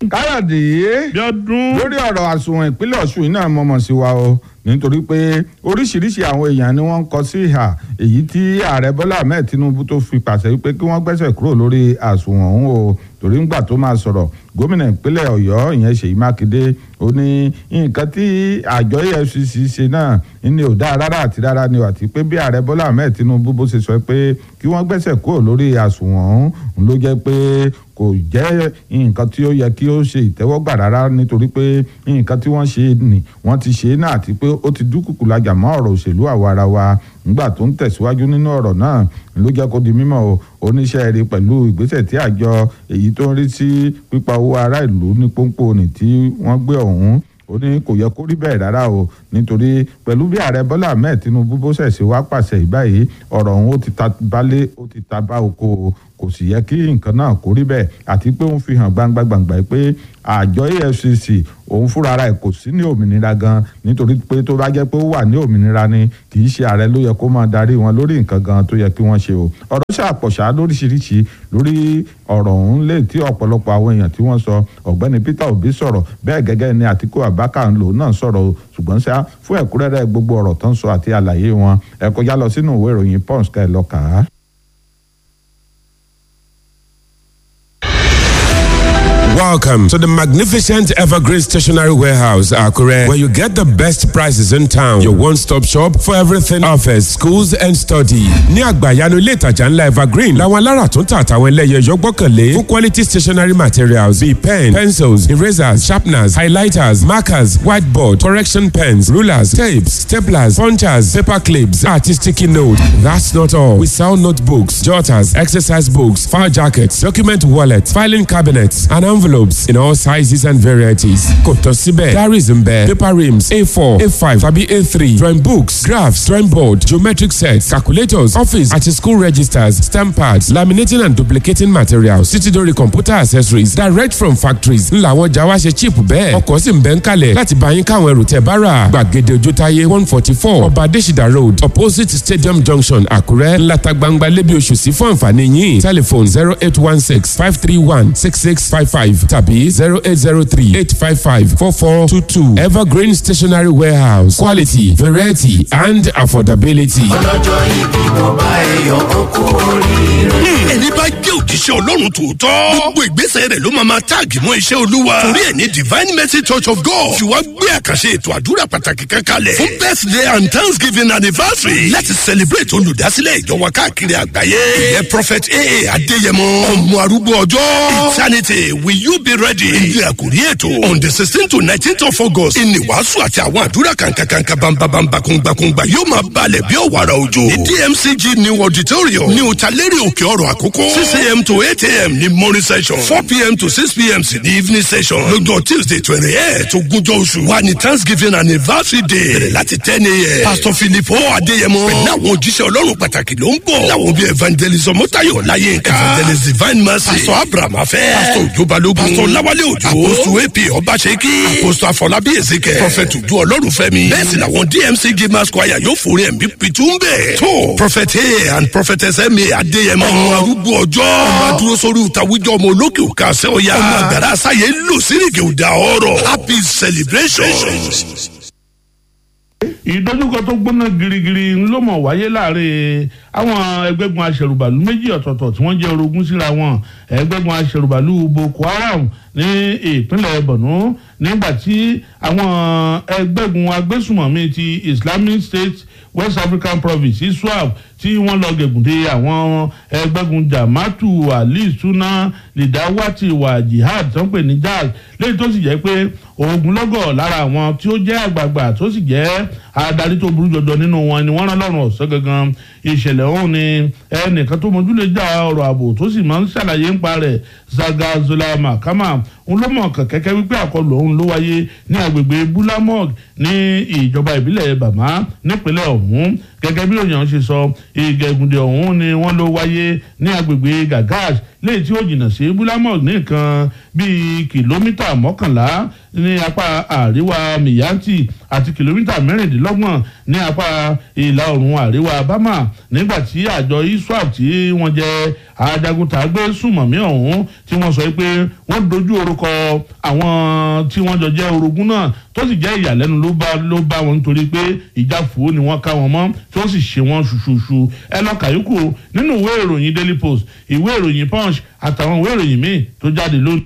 káyọ̀dé Bíọ́dún. lórí ọ̀rọ̀ àsùnwọ̀n ìpínlẹ̀ ọ̀ṣun yìí náà mọ̀mọ́ sí wa o nítorí pé oríṣiríṣi àwọn èèyàn ni wọ́n ń kọ sí ìhà èyí tí ààrẹ bọ́lá ahmed tinubu tó fi pàṣẹ wípé kí wọ́n gbẹ́sẹ̀ kúrò lórí àsùnwọ̀n ọ̀hún o torí ńgbà tó máa sọ̀rọ̀ gómìnà ìpínlẹ̀ ọ̀yọ́ ìyẹn ṣèyí mákindé ó ní nǹkan tí àjọ efcc ṣe náà ní ò dáa rárá àti rárá ni àti pé bí ààrẹ bọ́lá ahmed tinubu bó ṣe sọ pé kí wọ́n gbẹ́sẹ̀ kúrò lórí àsùnwọ̀n ọ̀hún ló jẹ́ pé kò jẹ́ nǹkan tí ó yẹ kí ó ṣe ìtẹ́wọ́gbà rárá nítorí pé nǹkan tí wọ́n ṣe ni wọ́n ti ṣe náà àti pé ó ti dúkùkù lajà mọ́ ọ̀rọ̀ òṣèlú àwa ara wa nígbà tó ń tẹ̀síwájú nínú ọ̀rọ̀ náà ló jẹ́ kó di mímọ̀ o oníṣẹ́ rí pẹ̀lú ìgbésẹ̀ tí àjọ èyí tó ń rí sí pípa owó ará ìlú ní pọ́npọ́ ní tí wọ́n gbé ọ̀hún ó ní kò yẹ kó rí bẹ́ẹ̀ rárá o nítorí pẹ̀lú bí ààrẹ bọ́lá ahmed tinubu bó ṣẹ̀ṣẹ̀ wá pàṣẹ ìbáyìí ọ̀rọ̀ ọ̀hún ó ti ta balẹ̀ ó ti ta bá oko o kò sì yẹ kí nǹkan náà kó rí bẹ́ẹ̀ àti pé òun fi hàn gbangba gbangba pé àjọ efcc òun fúnra ara ẹ̀ kò sí ní òmìnira gan nítorí pé tó bá jẹ́ pé ó wà ní òmìnira ni kì í ṣe ààrẹ ló yẹ kó máa darí wọn lórí nǹkan gan tó yẹ kí wọ́n ṣe o ọ̀rọ̀ ṣàpọ̀ṣá lóríṣiríṣi lórí ọ̀rọ̀ ọ̀hún lè tí ọ̀pọ̀lọpọ̀ àwọn èèyàn tí wọ́n sọ ọ̀gbẹ́ni peter obi sọ̀rọ̀ bẹ́ẹ̀ gẹ́gẹ́ ni àtìkú abaka ń lò náà sọ̀rọ̀ ṣùgbọ́n ṣá fún ẹ̀kúnrẹ́rẹ́ gbogbo ọ̀rọ̀ tó ń sọ àti àlàyé wọn ẹ kọjá lọ sínú ìwé ìròyìn punch ká ẹ lọ kà á. Welcome to the magnificent Evergreen Stationery Warehouse, Akure, where you get the best prices in town. Your one-stop shop for everything office, schools and study. Ní àgbàyanu ilé ìtajà ńlá Evergreen, làwọn alára tó ń tà àtàwọn ẹlẹ́yẹ yọ gbọ́kànlé fún quality stationery materials bíi pen, pencils, erasers, sharpeners, highlighters, markers, whiteboard, correction pens, rulers, tapes, staplers, punchers, paper clips, àti sticky note. That's not all. We sell notebooks, jotters, exercise books, file jackets, document wallets, filing cabinets, and envelopes in all sizes and varieties. Kò tán síbẹ̀, diaries ń bẹ, paper rims A4, A5 tàbí A3, drawing books, graphs, drawing board, geometric sets, calculators, office àti school registers, stamp pads, laminating and duplicating materials, títí dórí computer accessories direct from factories. Ńlá àwọn ọjà wa ṣe cheap bẹ́ẹ̀. Ọkọ̀ sì ń bẹ́ ń kalẹ̀ láti bá yín káwọn ẹrù tẹ̀ bá rà. Gbàgede Ojútáyé one forty four Ọba Adésìdá road opposite Stadium junction Àkúrẹ́ ńláta gbangba lébi oṣù sí fún àǹfààní yín. Telephone zero eight one six five three one six six five five tàbí zero eight zero three eight five five four four two two Evergreen Stationery Warehouse quality variety and affordability. ọlọ́jọ́ ìbí mo bá èèyàn ó kú oríire. ẹni bá jẹ́ òjíṣẹ́ ọlọ́run tòótọ́ gbogbo ìgbésẹ̀ rẹ̀ ló máa ma táàgì mọ́ iṣẹ́ olúwa torí ẹ̀ ní divine mercy church of god fi wá gbé àkànṣe ètò àdúrà pàtàkì kan kalẹ̀ fún birthday and thanksgiving anniversary láti celebrate olùdásílẹ̀ ìjọ wa káàkiri àgbáyé ìyẹn prophet aa adéyẹmọ ọmọ arúgbó ọjọ́ eternity will you be ready ìdí àkórí ètò on the sixteen to nineteen of august ìní wàásù àti àwọn àdúrà kàǹkàǹkà bambabambakùngbàkùngbà yóò máa balẹ̀ bí ọ̀wàrà òjò ní dmcg new auditorium ní òtàlérè òkè ọ̀rọ̀ àkókò six am to eight am ní morning session four pm to six pm sí ní evening session lọ́jọ́ tuesday twenty eight ogúnjọ́ oṣù wa ní thanksgiving anniversary day bẹ̀rẹ̀ láti ten am pastor philip o adéyẹmọ pẹ̀lú àwọn òjíṣẹ́ ọlọ́run pàtàkì ló ń bọ̀ láwọn bíi evangelist ọmọtayọ láyéǹká evangelist divine mercy pastor abraham afẹ́ pastor ojo balógun pastor lawale ojo apostle ap ọbaṣẹ́kí apostle afọlábí ezeke prophet ojú ọlọ́run fẹ́mi bẹ́ẹ̀ sì làwọn dmc gamers choir yóò forí ẹ̀mí pitún bẹ́ẹ̀ tó prophet a and prophetess ma adéyẹmọ ọmọ arúgbó ọjọ́ ọmọ adúró sórí ìtawíjọ ọmọ olókè òkè àṣẹ ọ̀yà ọmọ àgbàrá sáyé lò sírìkì òdà ọ̀rọ̀ happy celebrations. ìdojúkọ tó gbóná girigiri ló mọ̀ wáyé láàrin àwọn ẹgbẹ́gun aṣèrùbàlù méjì ọ̀tọ̀ọ̀tọ̀ tí wọ́n jẹ́ orogún síra wọn ẹgbẹ́gun aṣèrùbàlù boko haram ní ìpínlẹ̀ borno nígbà tí àwọn ẹgbẹ́gun agbésùmọ̀mí ti islamic state west african province iswap tí wọ́n lọ gẹ̀gùndé àwọn ẹgbẹ́gun jamatu ali suna lidawati wa jihad tó ń pè ní jazz léyìí tó sì jẹ́ pé ogunlọ́gọ̀ lára àwọn tí ó jẹ́ àgbààgbà tó sì jẹ́ adarí tó burú jọjọ nínú wọn ni wọ́n rán lọ́rùn ọ̀sán gangan ìṣẹ̀lẹ̀ ọ̀hún ni ẹnìkan tó mọjú lè já ọ̀rọ̀ ààbò tó sì máa ń ṣàlàyé ń pa rẹ̀ zagazola makama ń ló mọ̀ kẹ̀kẹ́ wípé àkọlù ọ̀hún ló wáyé ní agbègbè bulamog ní ìjọba ìbílẹ̀ bàmá nípínlẹ̀ ọ̀hún gẹ́gẹ́ bí òyìn ṣe sọ ìgẹ̀gùndé ọ̀hún ni wọ́n ló wáyé ní agbègbè gagash léyìí tí ó jìnnà sí búlámọ̀ ní nǹkan bíi kìlómítà mọ́kànlá ní apá àríwá miyanti àti kìlómítà mẹ́rìndínlọ́gbọ̀n ní apá ìlà oòrùn àríwá bama nígbà tí àjọ iswap tí wọ́n jẹ́ ajagunta gbé sùmọ̀mí ọ̀hún tí wọ́n sọ pé wọ́n dojú orúkọ àwọn tí wọ́n jọ jẹ́ orogún náà tó sì jẹ́ ìyàlẹ́nu ló bá ló bá wọn nítorí pé ìjà fòó ni wọ́n ká wọn mọ́ tí wọ́n sì ṣe wọ́n ṣuṣuṣu ẹ lọ kàyókù nínú ìwé ìròyìn daily post ìwé ìròyìn punch àtàwọn ìwé ìròyìn míì tó jáde lónìí.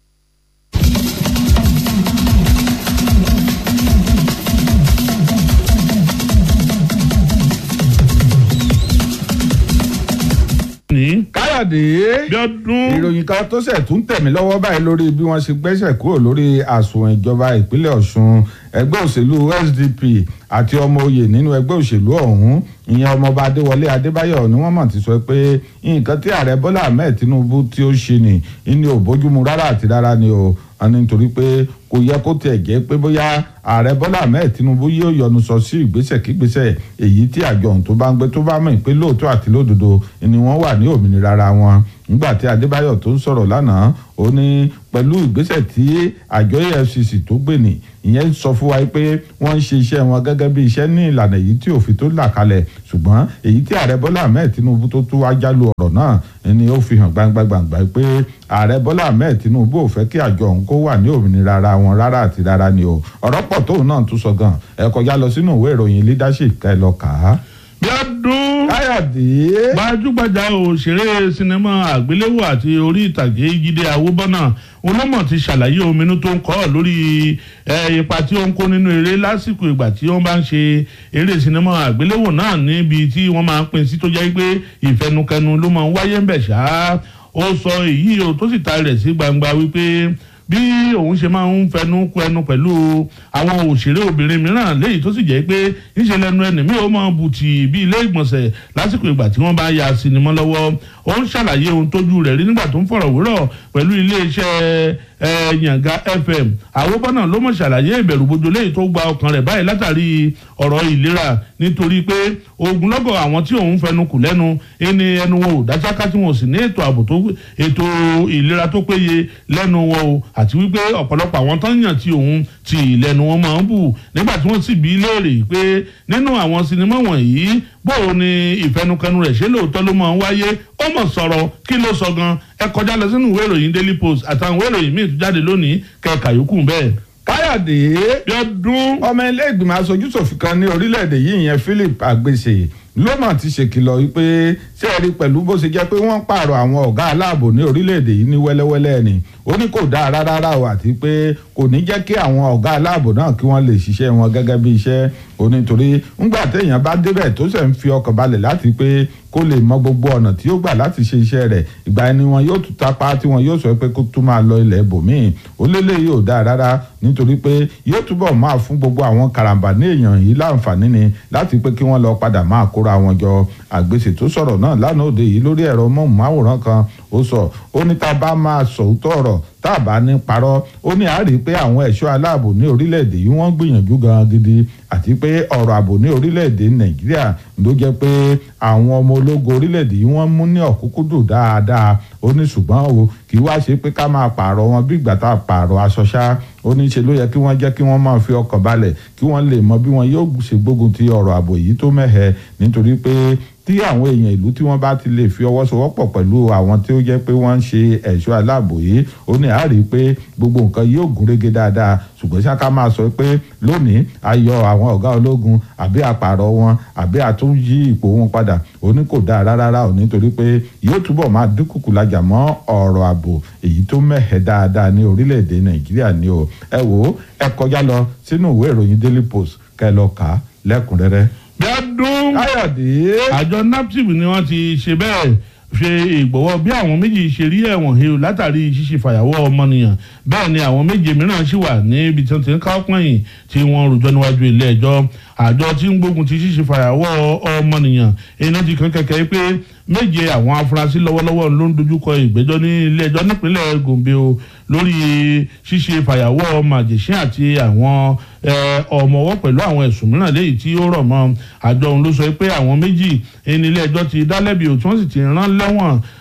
ní káyọ̀dé bí ọdún ìròyìn kan tó ṣẹ̀ tún tẹ̀mí lọ́wọ́ báyìí lórí bí wọ́n ṣe gbẹ́sẹ̀ kúrò lórí àsùnwọ̀n ìjọba ìpínlẹ̀ ọ̀ṣun ẹgbẹ́ òṣèlú sdp àti ọmọ oyè nínú ẹgbẹ́ òṣèlú ọ̀hún ìyẹn ọmọọba adéwọlé adébáyọ̀ ni wọ́n mọ̀ ti sọ pé nǹkan tí ààrẹ bọ́lá ahmed tinubu tí ó ṣe nì ní ò bójúmu rárá àti rárá ni o wọn ní nítorí pé kò yẹ kó tiẹ̀ jẹ́ pé bóyá ààrẹ bọ́lá ahmed tinubu yóò yọnu sọ sí ìgbésẹ̀ kígbésẹ̀ èyí tí àjọ ohun tó bá ń gbé tó bá mọ̀ pé lóòótọ́ àti lódodo ni wọ́n wà ní òmìnira ara wọn nígbà tí adébáyọ̀ tó ń sọ̀rọ̀ lánàá ó ní pẹ̀lú ìgbésẹ̀ tí àjọ efcc tó gbé nì ìyẹn sọ fún wa pé wọ́n ń ṣe iṣẹ́ wọn gẹ́gẹ́ bí iṣẹ́ ní ìlànà èyí tí òfin tó là kalẹ̀ ṣùgbọ́n èyí tí ààrẹ bọ́lá ahmed tinubu tó tú wá jálù ọ̀rọ̀ náà ni ó fi hàn gbangba gbangba pé ààrẹ bọ́lá ahmed tinubu ò fẹ́ kí àjọ òun kó wà ní òmìnira ara wọn rárá àti rárá ni o ọ̀rọ̀ pọ̀ tóun náà tún sọ gan ẹ kọjá lọ sínú ìwé ìròyìn leadership ká ẹ lọ kà á. bí ọdún káyọ̀dé gbajúgbajà òṣèré sinimá àgbéléwò àti orí ìtàgé jíde àwòbọ́nà olómọ̀ ti ṣàlàyé ominú tó ń kọ́ lórí ipa tí ó ń kó nínú eré lásìkò ìgbà tí wọ́n bá ń ṣe eré sinimá àgbéléwò náà níbi tí wọ́n máa ń pín sí tó jẹ́ pé ìfẹnukẹnu ló máa ń wáyé ń bẹ̀ ṣá ó sọ èyí o tó sì ta rẹ̀ sí gbangba wípé bí òun ṣe máa ń fẹnu kú ẹnu pẹ̀lú àwọn òṣèré obìnrin mìíràn léyìí tó sì jẹ́ pé níṣẹ́ lẹ́nu ẹni mi ò mọ bùtì bí ilé ìgbọ̀nsẹ̀ lásìkò ìgbà tí wọ́n bá ya sinimá lọ́wọ́ ó ń ṣàlàyé ohun tójú rẹ̀ rí nígbà tó ń fọ̀rọ̀ wérọ̀ pẹ̀lú iléeṣẹ́ yànga fm àwòbọ́nà ló mọ̀ ṣàlàyé ìbẹ̀rù bojo léyìí tó gba ọkàn rẹ̀ báyìí látàrí ọ̀rọ̀ ìlera nítorí pé ogunlọ́gọ̀ àwọn tí òun fẹnu kù lẹ́nu ẹni ẹnu wọn ò dáṣáká tí wọn ò sì ní ètò ààbò tó ètò ìlera tó péye lẹ́nu wọn o àti wípé ọ̀pọ̀lọpọ̀ àwọn tó ń yàn tí òun ti ìlẹ́nu wọn máa ń bù nígbà tí wọ́n sì bí léèrè pé nínú àwọn sinimá wọ̀nyí bóò ni ìfẹnukẹnu rẹ̀ ṣe lóòótọ́ ló máa ń wáyé ó mọ̀ sọ̀rọ̀ kí ló sọ gan ẹ kọjá lọ sínú ìwé ìròyìn daily post àtàwọn ìwé ìròyìn míì tó jáde lónìí kẹka yòókù bẹ́ẹ̀. káyọ̀dé bí ọdún ọmọ ilé ìgbìmọ̀ aṣojúṣòfin kan ní orílẹ̀-èdè yìí ìyẹn philip agbèsè ló mà ti ṣèkìlọ̀ wípé ṣé ẹ rí pẹ̀lú bó ṣe jẹ́ pé wọ́n pààrọ̀ àwọn ọ̀gá aláàbò ní orílẹ̀-èdè yìí ní wẹ́lẹ́wẹ́lẹ́ ni ó ní kò dáa rárá o àti pé kò ní jẹ́ kí àwọn ọ̀gá aláàbò náà kí wọ́n lè ṣiṣẹ́ wọn gẹ́gẹ́ bí iṣẹ́ onítorí ńgbà téèyàn bá débẹ̀ tó ṣẹ̀ ń fi ọkàn balẹ̀ láti pé kó lè mọ gbogbo ọ̀nà tí ó gbà láti ṣe iṣẹ́ rẹ̀ ìgbà ẹni wọn yóò tún tapá tí wọn yóò sọ pé kó tún máa lọ ilẹ̀ ibòmíì ó lélẹ̀ yóò dáa rárá nítorí pé yóò túbọ̀ máa fún gbogbo àwọn karambà ní èèyàn yìí láǹfààní ni láti pé kí wọ́n lọ padà máa kóra wọn jọ àgbèsè tó sọ̀rọ̀ náà lánàá òde yìí lórí ẹ̀rọ mọ́ọ̀mùmáwòrán kan ó sọ ó ní tá a bá máa sòótọ́ ọ̀rọ̀ tá a bá ní parọ́ ó ní àárí pé àwọn ẹ̀ṣọ́ aláàbò ní orílẹ̀-èdè yìí wọ́n gbìyànjú gan gidi àti pé ọ̀rọ̀ ààbò ní orílẹ̀-èdè nàìjíríà ló jẹ́ pé àwọn ọmọ ológun orílẹ̀-èdè yìí wọ́n mú ní ọ̀kúnkúndùn dáadáa ó ní ṣùgbọ́n o kì í wá ṣe pé ká máa pààrọ̀ wọn bí ìgbà tá a pààrọ̀ aṣọ ṣá ó ní ṣe ló yẹ kí wọ́n jẹ́ kí wọ́n máa fi ọkàn balẹ̀ kí wọ́n lè mọ bí wọn yóò ṣe gbógun ti ọ̀rọ̀ ààbò yìí tó mẹ́hẹ nítorí pé tí àwọn èèyàn ìlú tí wọ́n bá ti lè fi ọwọ́ sowọ́pọ̀ pẹ̀lú àwọn tí ó jẹ́ pé wọ́n ń ṣe ẹ̀ṣọ́ aláàbò yìí ó ní àárí pé gbogbo nǹkan yóò gún régé dáadáa ṣùgbọ́n ṣáká máa sọ pé lónìí a yọ àwọn ọ̀gá ológun àbí àpàrọ̀ wọn àbí àtúnyí ipò wọn padà ó ní kò dáa rárá ò nítorí pé yóò túbọ̀ máa dínkùkù lajà mọ́ ọ̀rọ̀ ààbò èyí tó mẹ́hẹ̀ dáadáa ní orílẹ̀-èdè nàìjíríà ni o ẹ wò ó ẹ kọjá lọ sínú ìwé ìròyìn daily post kẹ́ lọ kà á lẹ́kùnrẹ́rẹ́ bí ọdún káyọ̀dé. àjọ naptip ni wọ́n ti ṣe bẹ́ẹ̀ ṣe ìgbọ̀wọ́ bí àwọn méjì ṣe rí ẹ̀wọ̀n he látàrí ṣíṣe fàyàwọ́ ọmọnìyàn bẹ́ẹ̀ ni àwọn méje mìíràn ṣì wà níbi tí wọ́n ti ń ká pọ̀nyìn tí wọ́n rojọ́ níwájú ilé ẹjọ́ àjọ tí ń gbógun ti ṣíṣe fàyàwọ́ ọmọnìyàn iná ti kàn kẹ̀kẹ́ pé méje àwọn afurasí lọ́wọ́lọ́wọ́ ló ń dojúkọ ìgbẹ́jọ́ ní ilé ẹjọ́ nípínlẹ̀ gombe o lórí ṣíṣe fàyàwọ́ màjèṣín àti àwọn ọmọwọ́ pẹ̀lú àwọn ẹ̀sùn mìíràn léyìí tí ó rọ̀ mọ́ àjọ òun ló sọ pé àwọn méjì ní ilé ẹjọ́ ti dá lẹ́bi ò tí wọ́n sì ti rán lẹ́wọ̀n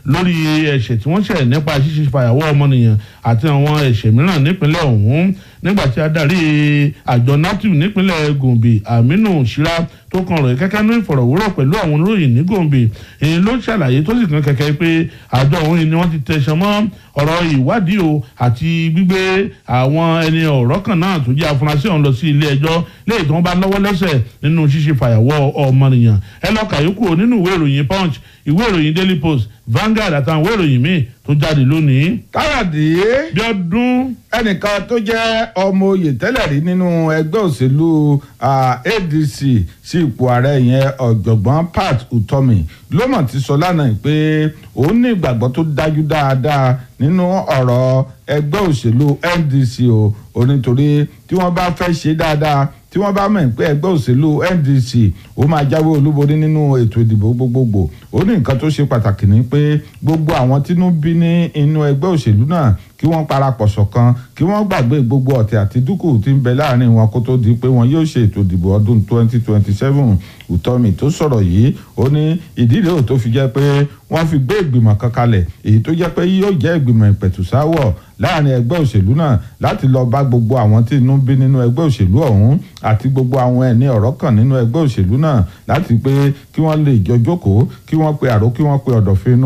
lórí ẹ̀ṣẹ̀ tí wọ́n ṣẹ̀ nípa ṣíṣe fàyàwọ́ ọmọnìyàn àti àwọn ẹ̀ṣẹ̀ mìíràn nípínlẹ̀ ọ̀hún nígbà tí adarí àjọ natu nípínlẹ̀ gombe aminu shira tó kan rẹ̀ kẹ́kẹ́ ní ìfọ̀rọ̀wérọ̀ pẹ̀lú àwọn olóyìn ní gombe èyí ló ṣàlàyé tó sì kan kẹ̀kẹ́ pé àjọ òun ni wọ́n ti tẹ̀sán mọ́ ọ̀rọ̀ ìwádìí o àti gbígbé àwọn ẹni ọ̀rọ̀ kan náà tó jẹ́ afurasí ọ̀hún lọ sí ilé ẹjọ́ léyìí tí wọ́n bá lọ́wọ́ lẹ́sẹ̀ nínú ṣíṣe fàyàwọ́ ọmọnìyàn ẹ lọ kàyókù nínú ìwé ìròyìn punch ìwé ìròyìn daily post Vanguard àtàwọn ìwé ìròyìn míì tó jáde lónìí. káyọ̀dé bí ọdún ẹnìkan tó jẹ́ ọmọ oyè tẹ́lẹ̀ rí nínú ẹgbẹ́ òṣèlú ah, ADC sí ipò ààrẹ yẹn ọ̀jọ̀gbọ́n Pat Utomi ló mọ̀ ti sọ lánàá pé òun ní ìgbàgbọ́ tó dájú dáadáa nínú ọ̀rọ̀ ẹgbẹ́ òṣèlú NDC o ò nítorí tí wọ́n bá fẹ́ ṣe dáadáa tí wọ́n bá mọ̀ pé ẹgbẹ́ òṣèlú NDC ó máa jáwé olúborí nínú ètò ìdìbò gbogbogbò ó ní nǹkan tó ṣe pàtàkì ní pé gbogbo àwọn tínú bí ní inú ẹgbẹ́ òṣèlú náà kí wọ́n parapọ̀ ṣọ̀kan kí wọ́n gbàgbé gbogbo ọ̀tẹ̀ àti dúkù tí ń bẹ láàrin wọn kó tó di pé wọn yóò ṣe ètò ìdìbò ọdún 2027 Utomi tó sọ̀rọ̀ yìí ó ní ìdílé ò tó fi jẹ́ pé wọ́n fi gbé ìgbìmọ̀ kan kalẹ̀ èyí tó jẹ́ pé yóò jẹ́ ìgbìmọ̀ ìpẹ̀tùsáwọ̀ láàrin ẹgbẹ́ òṣèlú náà láti lọ bá gbogbo àwọn tí inú bí nínú ẹgbẹ́ òṣèlú ọ̀hún àti gbogbo àwọn ẹni ọ̀rọ̀ kan nínú ẹgbẹ́ òṣèlú náà láti pé kí wọ́n lè jọ jókòó kí wọ́n pe àrò kí wọ́n pe ọ̀dọ̀fin